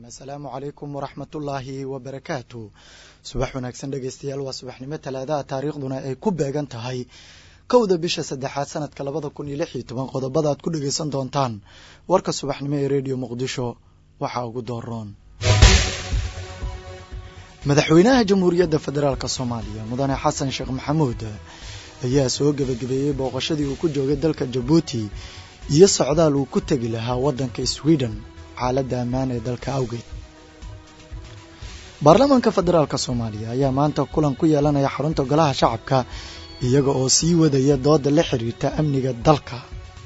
asalaamu calaykum waraxmatullaahi wabarakaatu subax wanaagsan dhegeystayaal waa subaxnimo talaadaha taariikhduna ay ku beegan tahay kowda bisha saddexaad sanadka labada kun iyo lix iyo toban qodobada aad ku dhegeysan doontaan warka subaxnimo ee rediyo muqdisho waxaa ugu dooroon madaxweynaha jamhuuriyadda federaalk soomaaliya mudane xasan sheekh maxamuud ayaa soo gebagabeeyey booqashadii uu ku joogay dalka jabuuti iyo socdaal uu ku tegi lahaa waddanka sweden xaaladda ammaan ee dalka awgeed baarlamaanka federaalk soomaaliya ayaa maanta kulan ku yeelanaya xarunta golaha shacabka iyaga oo sii wadaya dooda la xiriirta amniga dalka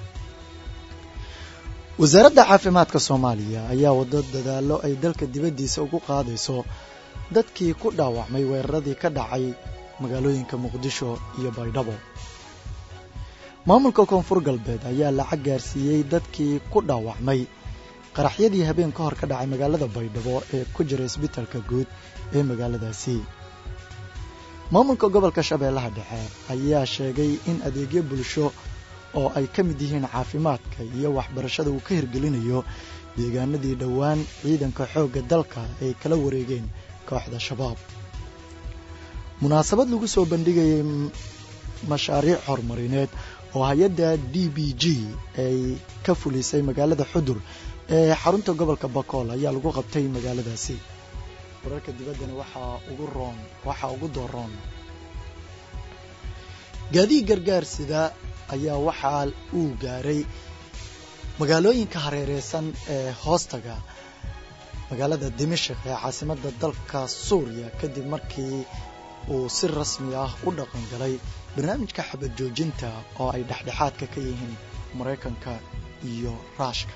wasaaradda caafimaadka soomaaliya ayaa wado dadaallo ay dalka dibaddiisa ugu qaadayso dadkii ku dhaawacmay weeraradii ka dhacay magaalooyinka muqdisho iyo baydhabo maamulka koonfur galbeed ayaa lacag gaarsiiyey dadkii ku dhaawacmay qaraxyadii habeen ka hor ka dhacay magaalada baydhabo ee ku jira isbitalka guud ee magaaladaasi maamulka gobolka shabeellaha dhexe ayaa sheegay in adeegyo bulsho oo ay ka mid yihiin caafimaadka iyo waxbarashada uu ka hirgelinayo deegaanadii dhowaan ciidanka xoogga dalka ay kala wareegeen kooxda shabaab munaasabad lagu soo bandhigayay mashaariic horumarineed oo hay-adda d b g ay ka fulisay magaalada xudur ee xarunta gobolka bakool ayaa lagu qabtay magaaladaasi wararka dibaddana waxaa ugu roon waxaa ugu dooroon gaadiid gargaar sida ayaa waxaa uu gaaray magaalooyinka hareereysan ee hoostaga magaalada dimashik ee caasimadda dalka suuriya kadib markii uu si rasmi ah u dhaqan galay barnaamijka xabad joojinta oo ay dhexdhexaadka ka yihiin maraykanka iyo raashka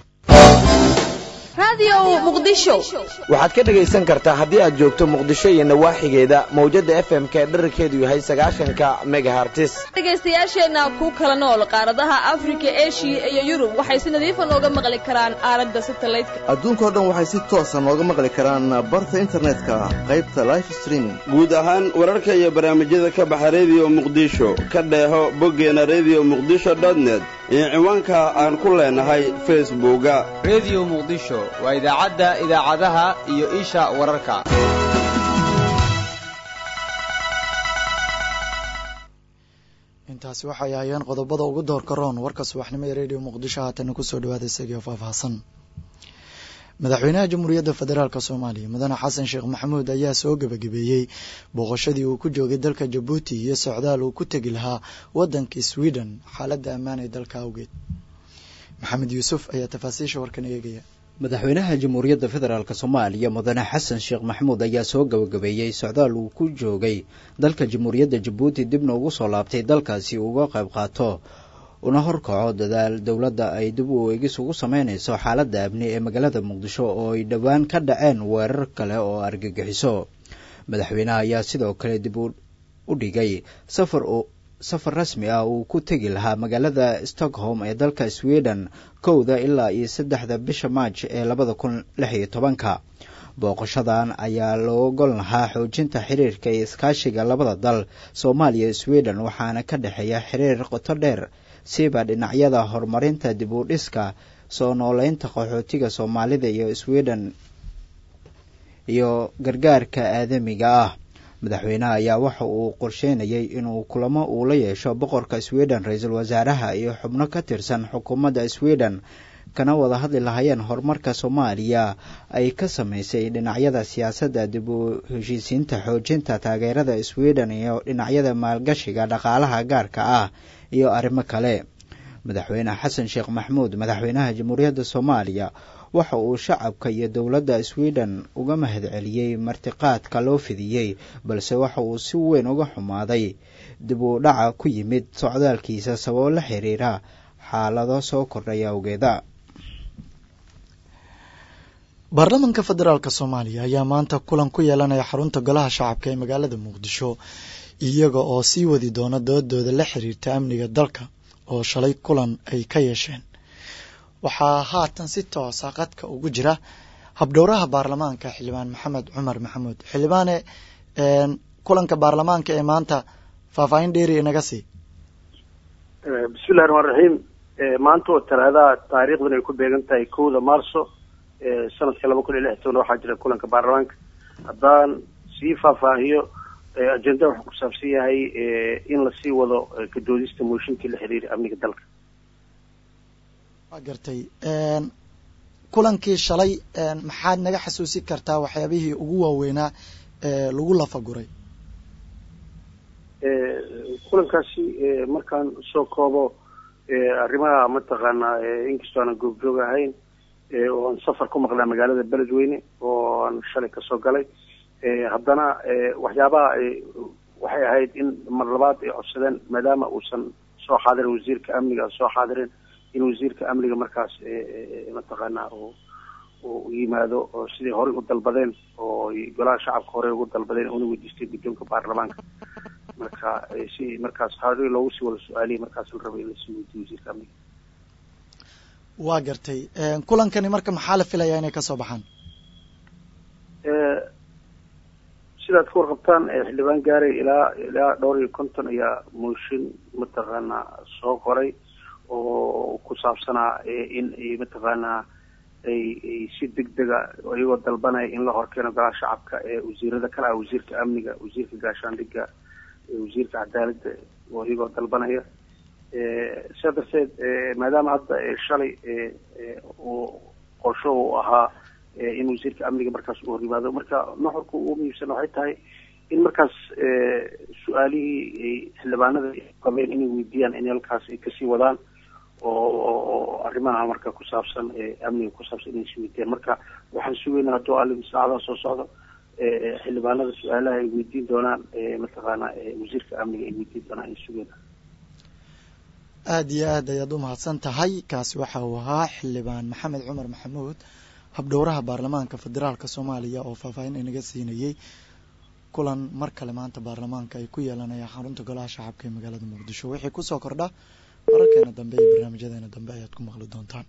waxaad ka dhegaysan kartaa haddii aad joogto muqdisho iyo nawaaxigeeda mawjadda f m ka dherarkeedu yahay sagaashanka megahartis dhegaystayaasheenna ku kala nool qaaradaha afrika eshiya iyo yurub waxay si nadiifa nooga maqli karaan aaladda satalaydka adduunkao dhan waxay si toosa nooga maqli karaan barta internetka qaybta life streaming guud ahaan wararka iyo barnaamijyada ka baxa rediyo muqdisho ka dheeho boggeena rediyo muqdisho dotnet iyo ciwaanka aan ku leenahay facebooka rediyo muqdisho waa idaacadda idaacadaha iyo isha wararka intaasi waxay ahayeen qodobada ugu doorka roon warka subaxnimo ee rediyo muqdisho haatana kusoo dhawaada isagio faahfaahsan madaxweynaha jamhuuriyadda federaalk soomaaliya mudane xasan sheekh maxamuud ayaa soo gebagabeeyey booqashadii uu ku joogay dalka jabuuti iyo socdaal uu ku tegi lahaa waddanka sweden xaaladda ammaan ee dalka awgeed maxamed yuusuf ayaa tafaasiisha warkan eegaya madaxweynaha jamhuuriyadda federaalk soomaaliya mudane xasan sheekh maxamuud ayaa soo gabagabeeyey socdaal uu ku joogay dalka jamhuuriyadda jabuuti dibna ugu soo laabtay dalkaasi uga qayb qaato una horkaco dadaal dowladda ay dib u eegis ugu sameynayso xaaladda amni ee magaalada muqdisho oo ay dhowaan ka dhaceen weerar kale oo argagixiso madaxweynaha ayaa sidoo kale dib u dhigay safar safar rasmi ah uu ku tegi lahaa magaalada stockholm ee dalka sweden kowda ilaa iyo saddexda bisha maaj ee labada kun lix iyo tobanka booqashadan ayaa loo gol lahaa xoojinta xiriirka iyo iskaashiga labada dal soomaaliya sweden waxaana ka dhexeeya xiriir qoto dheer siiba dhinacyada horumarinta dib u dhiska soo nooleynta qaxootiga soomaalida iyo sweden iyo gargaarka aadamiga ah madaxweynaha ayaa waxa uu qorsheynayay inuu kulamo uu la yeesho boqorka sweden ra-iisul wasaaraha iyo xubno ka tirsan xukuumadda sweden kana wada hadli lahaayeen horumarka soomaaliya ay ka sameysay dhinacyada siyaasadda dib u heshiisiinta xoojinta taageerada sweden iyo dhinacyada maalgashiga dhaqaalaha gaarka ah iyo arrimo kale madaxweyne xasan sheekh maxamuud madaxweynaha jamhuuriyadda soomaaliya waxa uu shacabka iyo dowladda sweden uga mahadceliyey martiqaadka loo fidiyey balse waxa uu si weyn uga xumaaday dib u dhaca ku yimid socdaalkiisa sababo la xiriira xaalado soo kordhaya awgeeda baarlamaanka federaalk soomaaliya ayaa maanta kulan ku yeelanaya xarunta golaha shacabka ee magaalada muqdisho iyaga oo sii wadi doona doodooda la xiriirta amniga dalka oo shalay kulan ay ka yeesheen waxaa haatan si toosa qadka ugu jira habdhowraha baarlamaanka xildhibaan maxamed cumar maxamuud xildhibaane kulanka baarlamaanka ee maanta faahfaahin dheeri inaga sii bismillahi raxmaan raxiim maanta oo talaadaha taariikhdan ay ku beegan tahay kowda maarso sanadkii laba kun iyo lix toban waxaa jira kulanka baarlamaanka haddaan sii faahfaahiyo ajenda wuxuu ku saabsan yahay in lasii wado kadoodista mooshinkii la xiriiray amniga dalka waa gartay kulankii shalay maxaad naga xasuusin kartaa waxyaabihii ugu waaweynaa ee lagu lafaguray kulankaasi markaan soo koobo arrimaha mataqaanaa inkastoo aanan goobjoog ahayn oo aan safar ku maqlaa magaalada beledweyne oo aan shalay kasoo galay haddana waxyaabaha waxay ahayd in mar labaad ay codsadeen maadaama uusan soo xaadirin wasiirka amniga soo xaadirin in wasiirka amniga markaas mataqaanaa uu yimaado oo siday horey u dalbadeen oo golaha shacabka horey ugu dalbadeen una weydiistay guddoonka baarlamaanka marka si markaas horey loogu sii wada su-aaliyay markaas la rabay in lasii weydiyo wasiirka amniga waa gartay kulankani marka maxaa la filayaa inay kasoo baxaan sidaad ka warqabtaan xildhibaan gaaray ilaa ilaa dhowr iyo konton ayaa mooshin mataqaanaa soo qoray oo ku saabsanaa in ay mataqaanaa ay ay si deg dega iyagoo dalbanaya in la horkeeno golaha shacabka ee wasiirada kale ah wasiirka amniga wasiirka gaashaandhiga wasiirka cadaaladda oo iyagoo dalbanaya sidaa darteed maadaama hadda shalay uu qorsho uu ahaa in wasiirka amniga markaas uu hor yimaado marka nuxurka ugu muhiimsan waxay tahay in markaas su-aalihii xildhibaanada qabeen inay weydiiyaan in halkaas ay kasii wadaan oo arrimaha marka ku saabsan amniga ku saabsan inay sii weydiiyaan marka waxaan sugeynaa hadduu alim saacadaha soo socdo xildhibaanada su-aalaha ay weydiin doonaan mataqaana wasiirka amniga ay weydiin doonaan ay sugeynaa aada iyo aad ayaad u mahadsan tahay kaasi waxa uu ahaa xildhibaan maxamed cumar maxamuud habdhowraha baarlamaanka federaalka soomaaliya oo faahfaahin inaga siinayey kulan mar kale maanta baarlamaanka ay ku yeelanayaan xarunta golaha shacabka ee magaalada muqdisho wixii kusoo kordha wararkeena dambe iyo barnaamijyadeena dambe ayaad ku maqli doontaan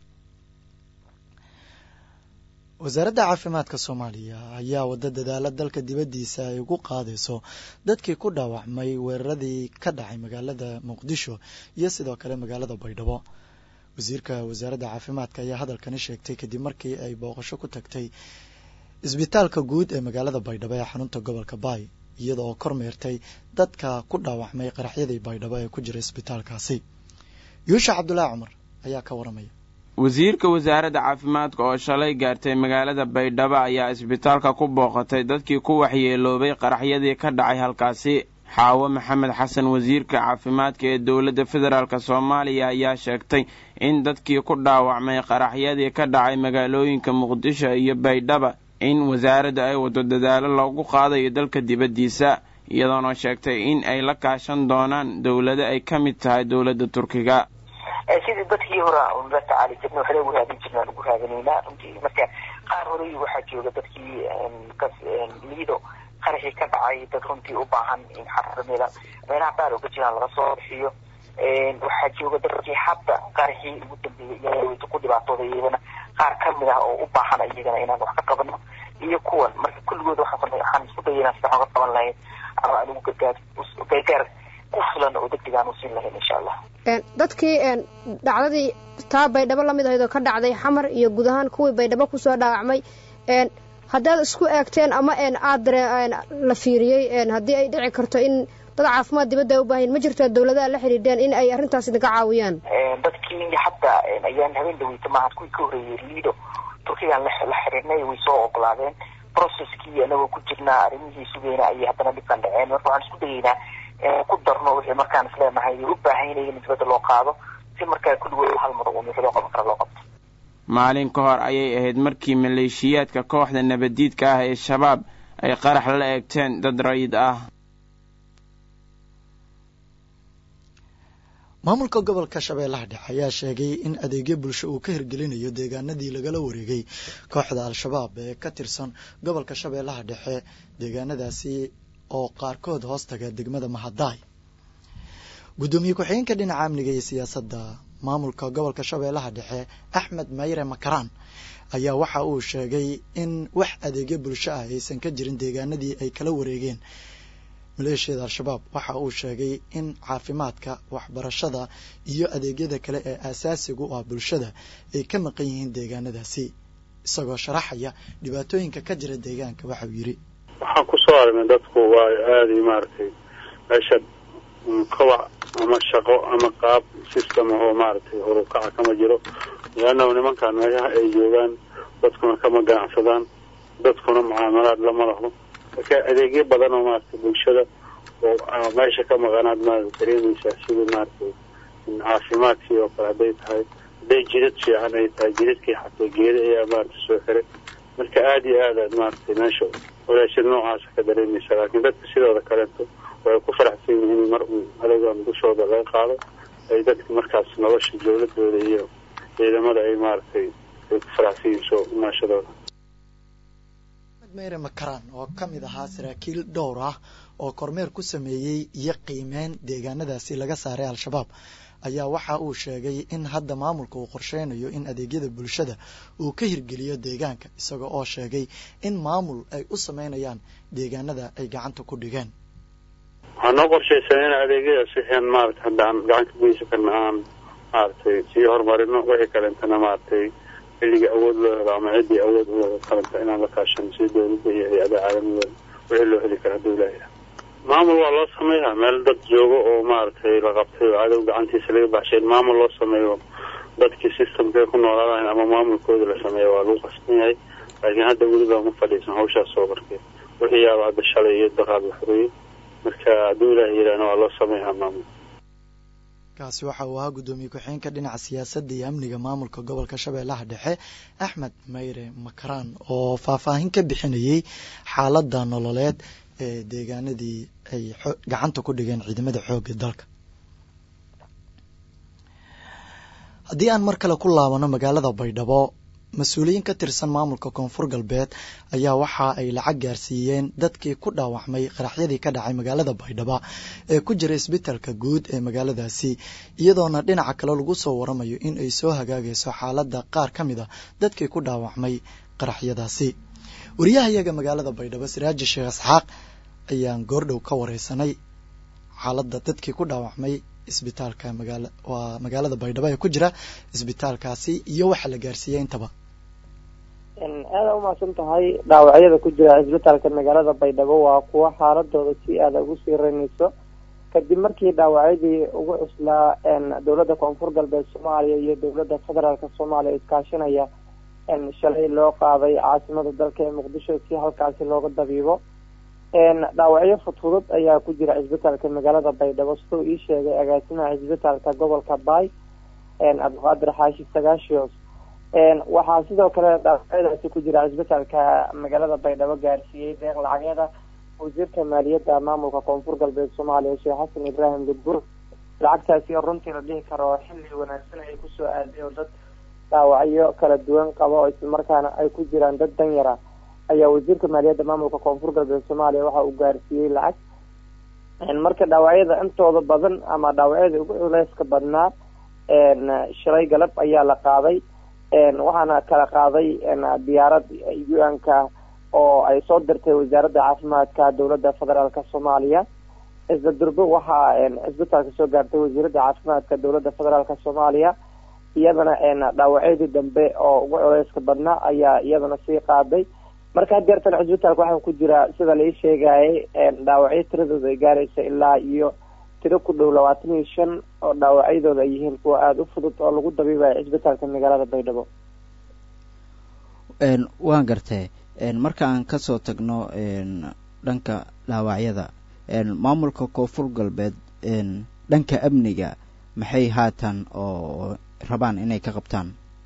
wasaaradda caafimaadka soomaaliya ayaa wada dadaala dalka dibaddiisa ay ugu qaadayso dadkii ku dhaawacmay weeraradii ka dhacay magaalada muqdisho iyo sidoo kale magaalada baydhabo wasiirka wasaaradda caafimaadka ayaa hadalkani sheegtay kadib markii ay booqasho ku tagtay isbitaalka guud ee magaalada baydhabo ee xarunta gobolka baay iyada oo kormeertay dadka ku dhaawacmay qaraxyadii baydhabo ee ku jira isbitaalkaasi yuusha cabdulaahi cumar ayaa ka waramaya wasiirka wasaaradda caafimaadka oo shalay gaartay magaalada baydhabo ayaa isbitaalka ku booqatay dadkii ku waxyeeloobay qaraxyadii ka dhacay halkaasi xaawo maxamed xasan wasiirka caafimaadka ee dowladda federaalk soomaaliya ayaa sheegtay in dadkii ku dhaawacmay qaraxyadii ka dhacay magaalooyinka muqdisho iyo baydhaba in wasaaradda ay wado dadaalo loogu qaadayo dalka dibaddiisa iyadoona sheegtay in ay la kaashan doonaan dowlado ay ka mid tahay dowladda turkiga sidii dadkii hore un la tacaali jirna waxla ugu raadin jirna aan ugu raadinaynaa runtii marka qaar horey waxaa jooga dadkii liido qaraxii ka dhacay dad runtii u baahan in xaramida meelaha qaar oga jiraan laga soo bixiyo waxaa jooga dadkii hadda qaraxii ugu dambeeyey ku dhibaatooda iyagana qaar kamid ah oo u baahan iyagana inaan wax ka qabano iyo kuwan marka kulligood waxaan isku dayaynaa sidaan oga qaban lahayn ama aan ugu gargaar gargaar ku filan oo degdeg aan u siin lahayn insha allah dadkii dhacdadii taa baydhabo lamid ahayd oo ka dhacday xamar iyo guud ahaan kuwii baydhabo kusoo dhaawacmay haddaad isku eegteen ama aad la fiiriyey haddii ay dhici karto in dad caafimaad dibadda ay u baahayn ma jirtaa dowladaha la xidhiidheen in ay arrintaas idinka caawiyaan dadkii hadda ayaan habeen dhaweyta maaha kuwii ka horreeyey liido turkigaan la xiriirnay way soo ogolaadeen processkii anagoo ku jirnaa arrimihii sugeyna ayay haddana dhibkan dhaceen marka waxaan isku dayeynaa ku darno wixii markaan isleenahay u baahanyahay in dibadda loo qaado si markaa kulligood hal mar uun wixii loo qaban kara loo qabto maalin ka hor ayay ahayd markii maleeshiyaadka kooxda nabaddiidka ah ee shabaab ay qarax la eegteen dad rayid ah maamulka gobolka shabeellaha dhexe ayaa sheegay in adeegyo bulsho uu ka hirgelinayo deegaanadii lagala wareegay kooxda al-shabaab ee ka tirsan gobolka shabeellaha dhexe deegaanadaasi oo qaarkood hoos taga degmada mahadaay guddoomiye ku-xigeenka dhinaca amniga iyo siyaasadda maamulka gobolka shabeellaha dhexe axmed mayre makaraan ayaa waxa uu sheegay in wax adeegyo bulsho ah aysan ka jirin deegaanadii ay kala wareegeen maleeshiyada al-shabaab waxa uu sheegay in caafimaadka waxbarashada iyo adeegyada kale ee aasaasiga u ah bulshada ay ka maqan yihiin deegaanadaasi isagoo sharaxaya dhibaatooyinka ka jira deegaanka waxauu yidhi waxaan kusoo aragnay dadku waa aaday maaragtay meesha kobac ama shaqo ama qaab system ahoo maaragtay horukaca kama jiro leannahu nimankan meelaha ay joogaan dadkuna kama ganacsadaan dadkuna mucaamalaad lama laho marka adeegyo badan oo maaragtay bulshada oo meesha ka maqanaad maarata dareemaysaa sida maaragtay caafimaadkii oo kale hadday tahay hadday jidad fiican ay tahay jidadkii xataa geeda ayaa maaragtay soo xiray marka aada iyo aad aad maaragtay meesha walaashid noocaasa ka dareemaysa laakiin dadka sidooda kaleeto way ku faraxsan yihiin mar uu adagan dushooda laga qaado ay dadka markaas nolosha dowladooda iyo ciidamada ay maaragtay ay ku faraxsan yihiin soo imaashadooda meyre makaraan oo ka mid ahaa saraakiil dhowr ah oo kormeer ku sameeyey iyo qiimeyn deegaanadaasi laga saaray al-shabaab ayaa waxa uu sheegay in hadda maamulka uu qorsheynayo in adeegyada bulshada uu ka hirgeliyo deegaanka isaga oo sheegay in maamul ay u sameynayaan deegaanada ay gacanta ku dhigeen waxaa noo qorshaysan in adeegyadaas wixii maarata hadda aan gacan ka geysan karna aan maaragtay sii horumarino wixii kalentana maaragtay xilligii awood loo helo ama ciddii awood u helo kalenta inaan la kaashano si dowladda iyo hay-adaha caalamiga wixii loo heli kara hadduu ilaahay maamul waa loo sameeyaa meel dad joogo oo maaragtay la qabtay oo cadow gacantiisa laga baxshay in maamul loo sameeyo dadkii systemkay ku noolaadayn ama maamulkooda la sameeyo waa lagu qasban yahay laakiin hadda weliba ma fadhiisan hawshaas soo markee wixii yaaba hadda shalay iyo daraad la xoreeyey marka hadduu ilaahay yidhaahna waa loo sameeyaa maamul kaasi waxa uu ahaa guddoomiye ku-xigeenka dhinaca siyaasadda iyo amniga maamulka gobolka shabeellaha dhexe axmed mayre makaraan oo faahfaahin ka bixinayey xaaladda nololeed ee deegaanadii ay gacanta ku dhigeen ciidamada xoogga dalka haddii aan mar kale ku laabano magaalada baydhabo mas-uuliyiin ka tirsan maamulka koonfur galbeed ayaa waxa ay lacag gaarsiiyeen dadkii ku dhaawacmay qaraxyadii ka dhacay magaalada baydhabo ee ku jira isbitalka guud ee magaaladaasi iyadoona dhinaca kale lagu soo waramayo in ay soo hagaagayso xaaladda qaar ka mid a dadkii ku dhaawacmay qaraxyadaasi wariyahayaga magaalada baydhabo siraaji sheekh isxaaq ayaan goordhow ka wareysanay xaaladda dadkii ku dhaawacmay isbitaalka magaala waa magaalada baydhabo ee ku jira isbitaalkaasi iyo waxa la gaarsiiyey intaba aada umahadsan tahay dhaawacyada ku jira isbitaalka magaalada baydhabo waa kuwo xaaladooda si aada ugu sii reynayso kadib markii dhaawacyadii ugu cuslaa dowladda koonfur galbeed soomaaliya iyo dowladda federaalk soomaaliya iskaashanaya shalay loo qaaday caasimada dalka ee muqdisho si halkaasi looga dabiibo dhaawacyo fudfudud ayaa ku jira cisbitaalka magaalada baydhabo siduu ii sheegay agaasimaha cisbitaalka gobolka baay cabdiqaadir xaashi sagaashios waxaa sidoo kale dhaawacyadaasi ku jira cisbitaalka magaalada baydhabo gaarsiiyey deeq lacagyada wasiirka maaliyadda maamulka koonfur galbeed soomaaliya sheekh xasan ibraahim gudbur lacagtaasi oo runtii la dhihi karo xilli wanaagsan ay kusoo aaday oo dad dhaawacyo kala duwan qaba oo islamarkaana ay ku jiraan dad danyara ayaa wasiirka maaliyadda maamulka koonfur galbeed soomaaliya waxa uu gaarsiiyey lacag marka dhaawacyada intooda badan ama dhaawacyada ugu culeyska badnaa shalay galab ayaa la qaaday waxaana kala qaaday diyaarad u-n-ka oo ay soo dirtay wasaaradda caafimaadka dowladda federaalk soomaaliya isla durbe waxaa cisbitaalka soo gaartay wasiiradda caafimaadka dowladda federaalk soomaaliya iyadana dhaawacyadii dambe oo ugu culeyska badnaa ayaa iyadana sii qaaday marka hadeertan cisbitaalka waxaa ku jira sida lai sheegayay dhaawacyo tiradooda ay gaaraysa ilaa iyo tiro ku dhow labaatan iyo shan oo dhaawacyadooda ay yihiin kuwa aada u fudud oo lagu dabiibayo cisbitaalka magaalada baydhabo waan gartay marka aan kasoo tagno dhanka dhaawacyada maamulka koonfur galbeed dhanka amniga maxay haatan oo rabaan inay ka qabtaan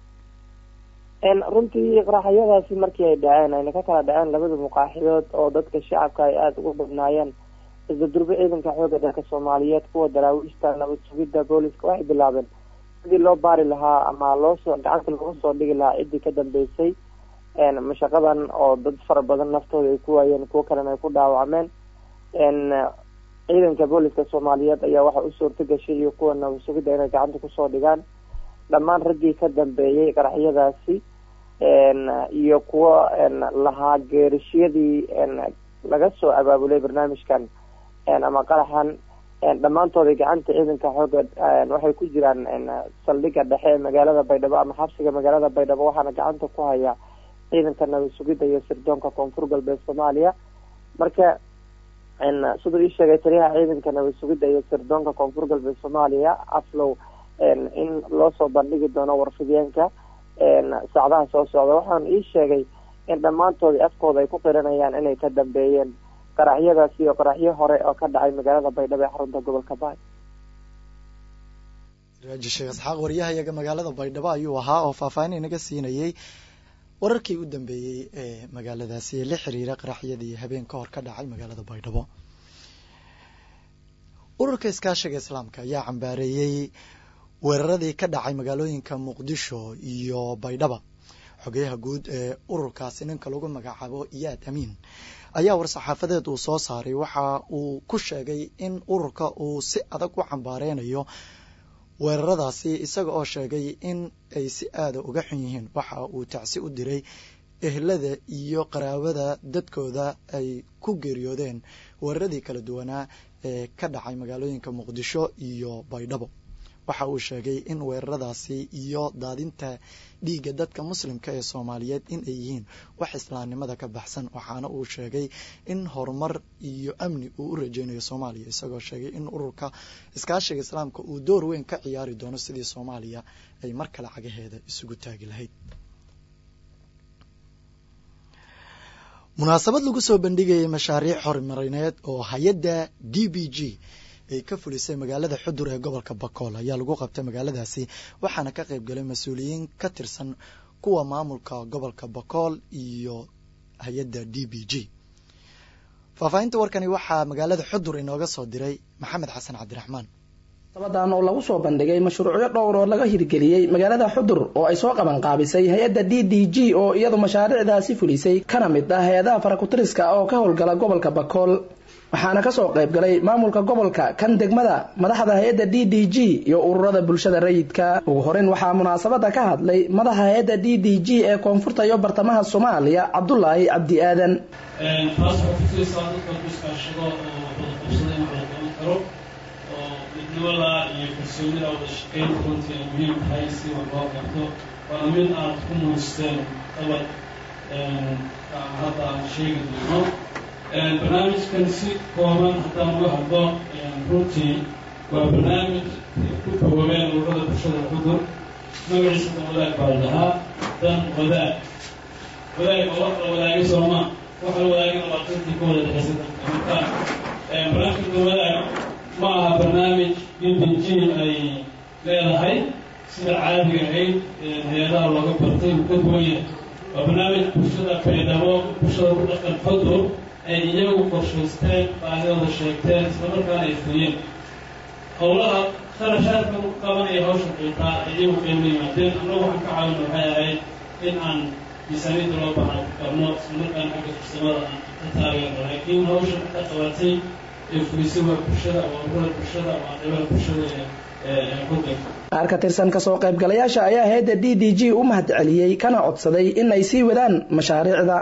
runtii qaraxyadaasi markii ay dhaceen ayna ka kala dhaceen labada muqaaxidood oo dadka shacabka ay aada ugu badnaayeen isla durbe ciidanka xooga dalka soomaaliyeed kuwa daraawiishta nabad sugidda booliska waxay bilaabeen sidii loo baari lahaa ama loosoo gacanta looga soo dhigi lahaa ciddii ka dambeysay mashaqadan oo dad fara badan naftooda ay ku waayeen kuwo kalena ay ku dhaawacmeen ciidanka booliska soomaaliyeed ayaa waxaa u suurta gashay iyo kuwa nabad sugidda inay gacanta kusoo dhigaan dhammaan raggii ka dambeeyey qaraxyadaasi iyo kuwo lahaa geerishiyadii laga soo abaabulay barnaamijkan ama qaraxan dhammaantooda gacanta ciidanka xooga waxay ku jiraan saldhiga dhexe ee magaalada baydhabo ama xabsiga magaalada baydhabo waxaana gacanta ku haya ciidanka nabad sugidda iyo sirdoonka koonfur galbeed soomaaliya marka siduu ii sheegay taliyaha ciidanka nabad sugidda iyo sirdoonka koonfur galbeed soomaaliya aflow in loo soo bandhigi doono warfideenka saacdaha soo socda waxaana ii sheegay in dhammaantoodii afkooda ay ku qiranayaan inay ka dambeeyeen qaraxyadaas iyo qaraxyo hore oo ka dhacay magaalada baydhabo ee xarunta gobolka baay raaji sheekh isxaaq waryahayaga magaalada baydhabo ayuu ahaa oo faahfaahin inaga siinayey wararkii u dambeeyey ee magaaladaasi ee la xiriira qaraxyadii habeen ka hor ka dhacay magaalada baydhabo ururka iskaashiga islaamka ayaa cambaareeyey weeraradii ka dhacay magaalooyinka muqdisho iyo baydhaba xogeyaha guud ee ururkaasi ninka lagu magacaabo iyaad amiin ayaa war-saxaafadeed uu soo saaray waxa uu ku sheegay in ururka uu si adag u cambaareynayo weeraradaasi isaga oo sheegay in ay si aada uga xun yihiin waxa uu tacsi u diray ehlada iyo qaraabada dadkooda ay ku geeriyoodeen weeraradii kala duwanaa ee ka dhacay magaalooyinka muqdisho iyo baydhabo waxa uu sheegay in weeraradaasi iyo daadinta dhiigga dadka muslimka ee soomaaliyeed in ay yihiin wax islaamnimada ka baxsan waxaana uu sheegay in horumar iyo amni uu u rajeynayo soomaaliya isagoo sheegay in ururka iskaashiga islaamka uu door weyn ka ciyaari doono sidii soomaaliya ay mar kale cagaheeda isugu taagi lahayd munaasabad lagu soo bandhigayay mashaariic horumarineed oo hay-adda d b g ay ka fulisay magaalada xudur ee gobolka bakool ayaa lagu qabtay magaaladaasi waxaana ka qayb galay mas-uuliyiin ka tirsan kuwa maamulka gobolka bakool iyo hay-adda d b g faahfaahinta warkani waxaa magaalada xudur inooga soo diray maxamed xasan cabdiraxmaan sabadan oo lagu soo bandhigay mashruucyo dhowr oo laga hirgeliyey magaalada xudur oo ay soo qabanqaabisay hay-adda d d g oo iyadu mashaariicdaasi fulisay kana mid ah hay-adaha farakutiriska oo ka howlgala gobolka bakool waxaana kasoo qayb galay maamulka gobolka kan degmada madaxda hay-adda d d g iyo ururada bulshada rayidka ugu horeyn waxaa munaasabada ka hadlay madaxa hay-adda d d g ee koonfurta iyo bartamaha soomaaliya cabdulaahi cabdi aadan taas waxay kutusaysaa dadka iskaashado oo wada qabsada in wada qaban karo oo midnimada iyo kalsoonida wada shaqeynta runtii ay muhiim tahay si wax loo qabto waana mid aad ku muujisteen qabad hadda aan sheegi doono barnaamijkan si kooban haddaan uga hadlo runtii waa barnaamij ku koobeen ururada bulshada xudur magaciisa dan wadaag baa la dhahaa dan wadaag wadaag oo wax la wadaagay sooma wax la wadaagana waa dadkii ka wada dhexaysa dadka marka barnaamijka dan wadaag ma aha barnaamij bbg ay leedahay sida caadiga ahayd hay-adaha looga bartay uu ka duwan yahay waa barnaamij bulshada baydhabo bulshada ku dhaqan xudur ay iyagu qorshaysteen baahidooda sheegteen islamarkaana ay fuliyeen howlaha kharashaadka u qabanaya hawsha xitaa iyagu qeyma yimaadeen annagu waxaan ka caawina waxay ahayd in aan miisaaniyadda loo baahan ku qabno islamarkaana xagga farsamada aan ka taageerno laakiin hawsha ka qabatay ee fulisay waa bulshada waa ururada bulshada waa qeybaha bulshada ee xudanka qaar ka tirsan kasoo qaybgalayaasha ayaa hay-adda d d g u mahad celiyey kana codsaday in ay sii wadaan mashaariicda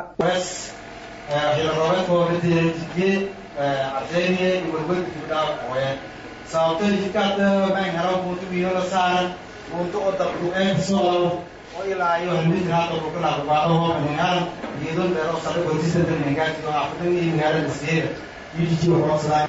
hilroobedkoobadiye cadeyniye iwalwelkudhaawoye sababto jidkaad baan helo buntu biyoola saaran buntu oo dabduqeyntasoo oo ilaa iyo halmitir hadda kukalaabaado hoobanigaan geedon dheer oo sare gotisada mengaati oo afadan iyo magaalada iskeeda udg waxoodsadaa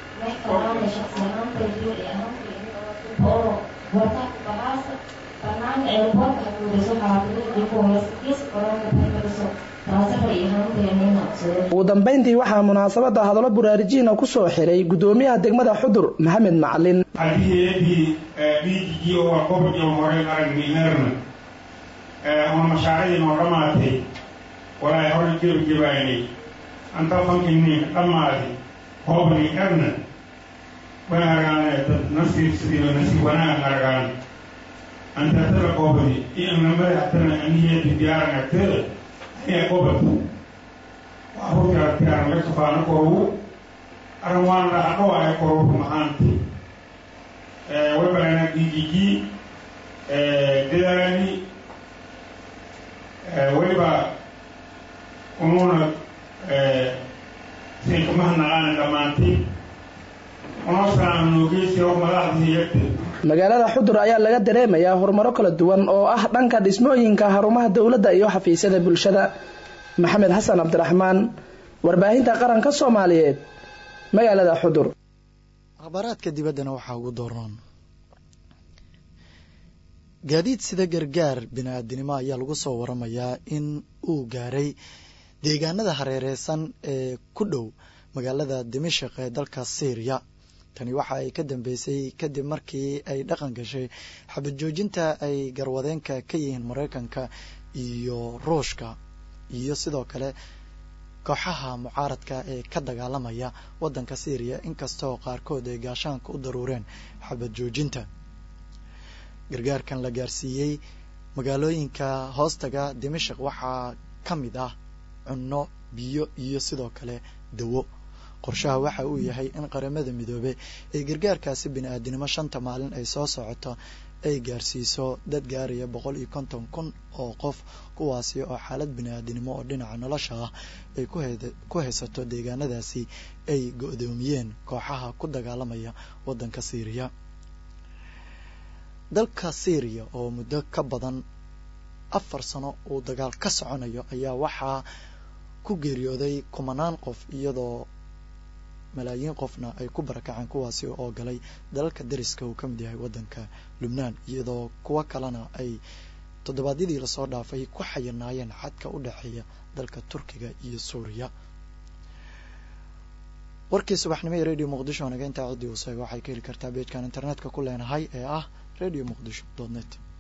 ugu dambeyntii waxaa munaasabada hadallo buraarijiina kusoo xiray gudoomiyaha degmada xudur maxamed macalin hadiyadii dhiigigii oo qobjo hore aragniherna oo mashaariicdii noo dhammaatay walaay hore jebjebaynay anta fankini dhammaadi hoobni erna way argaane dad nasiib sidiiba nasiib wanaag argaan anta tala qoobadi iyo namada hatana aniyadi diyaaran agteeda ayaa qobad waxaa tiyaar laga sofaano korugu arrin waan dhacdho ay korugu mahaanti wabalana digigi dedaani weliba ununa sinkamahanaaqaana dhammaantay unosaan noogeysi oo madaxdii yagte magaalada xudur ayaa laga dareemayaa horumaro kala duwan oo ah dhanka dhismooyinka xarumaha dowladda iyo xafiisyada bulshada maxamed xasan cabdiraxmaan warbaahinta qaranka soomaaliyeed magaalada xudur akhbaaraadka dibaddana waxaa ugu doornoon gaadiid sida gargaar bini-aadinimo ayaa lagu soo waramayaa in uu gaaray deegaanada hareereysan ee ku dhow magaalada dimashik ee dalka syriya tani waxa ay ka dambeysay kadib markii ay dhaqan gashay xabad joojinta ay garwadeenka ka yihiin maraykanka iyo ruushka iyo sidoo kale kooxaha mucaaradka ee ka dagaalamaya waddanka syriya inkastoo qaarkood ay gaashaanka u daruureen xabad joojinta gargaarkan la gaarsiiyey magaalooyinka hoostaga dimashik waxaa ka mid ah cunno biyo iyo sidoo kale dawo qorshaha waxa uu yahay in qaramada midoobe ee gargaarkaasi bini-aadinimo shanta maalin ay soo socoto ay gaarsiiso dad gaaraya boqol iyo konton kun oo qof kuwaasi oo xaalad bini-aadinimo oo dhinaca nolosha ah ay ku haysato deegaanadaasi ay go-doomiyeen kooxaha ku dagaalamaya waddanka syriya dalka syriya oo muddo ka badan afar sano uu dagaal ka soconayo ayaa waxaa ku geeriyooday kumanaan qof iyadoo malaayiin qofna ay ku barakaceen kuwaasi oo galay dalalka dariska uu ka mid yahay waddanka lubnaan iyadoo kuwo kalena ay toddobaadyadii lasoo dhaafay ku xayirnaayeen xadka u dhexeeya dalka turkiga iyo suuriya warkii subaxnimo ee radio muqdisho naga intaa ciddii uu seega waxay ka heli kartaa beejkan internetka ku leenahay ee ah radio muqdisho dot net